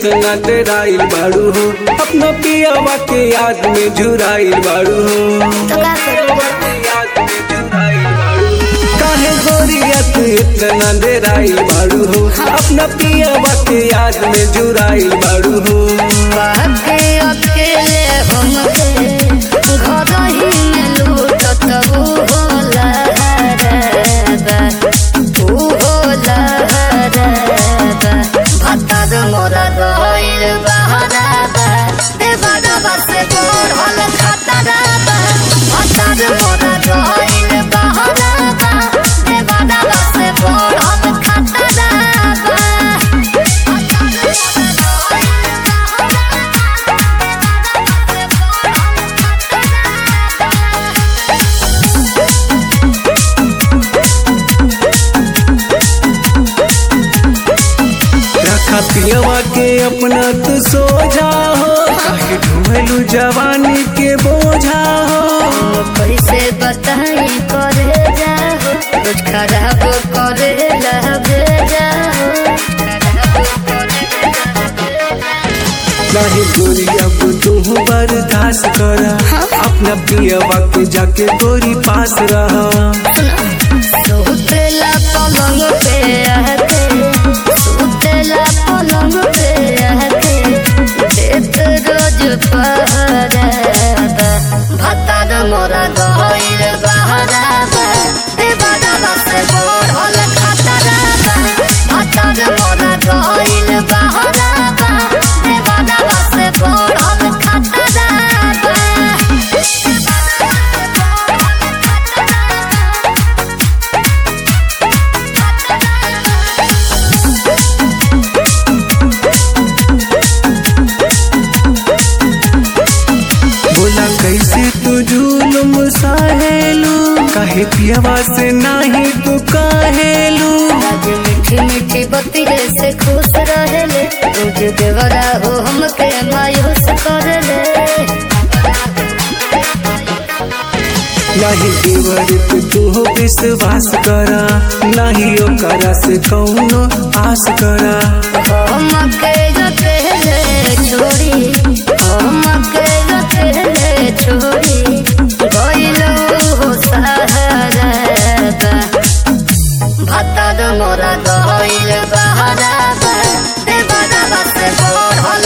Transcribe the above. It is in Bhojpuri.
इतना डराइल बाड़ू हो अपना पियावा के याद में झुराइल बाड़ू हो तो का करूँ काहे गोरिया तू इतना डराइल बाड़ू हो अपना पियावा के याद में झुराइल बाड़ू हो बाके अकेले हमके घर ही में लूटत ऊ होला हरबा ऊ होला हरबा भत्तर मोरा गइल बहराबा देवरबा से बढ़ल खतराबा भत्तर मोरा गइल बहराबा देवरबा से बढ़ल खतराबा रखा पियावा के अपना तू सोझा हो काहे ढूंढलू जवानी के बोझा हो कैसे बताई करे जाओ कुछ खराब करे लगे जाओ नहीं गोरी अब तू बर्दाश्त करा अपना पियावा के जाके गोरी पास रहा सुतेला पलंग पे आके सुतेला पलंग पे आके देत रोज पहराबा भत्ता मोरा गइल बहराबा देवरबा से बढ़ल खतराबा भत्ता मोरा गइल बहराबा देवरबा से बढ़ल खतराबा बोला कैसे तू जुलुम सहेलू काहे पियावा से नहीं तू कहेलू आज मीठी मीठी बतिये से खुश रहेले रोज देवरा हो हमके मायूस करेले नहीं देवर पे तू विश्वास करा नहीं ओकरा से कौनो आस करा हमके अकेले छोड़ी हमके अकेले छोड़ी गइलो हो सहारा भत्ता मोरा गइल बहराबा देवरा से बढ़ल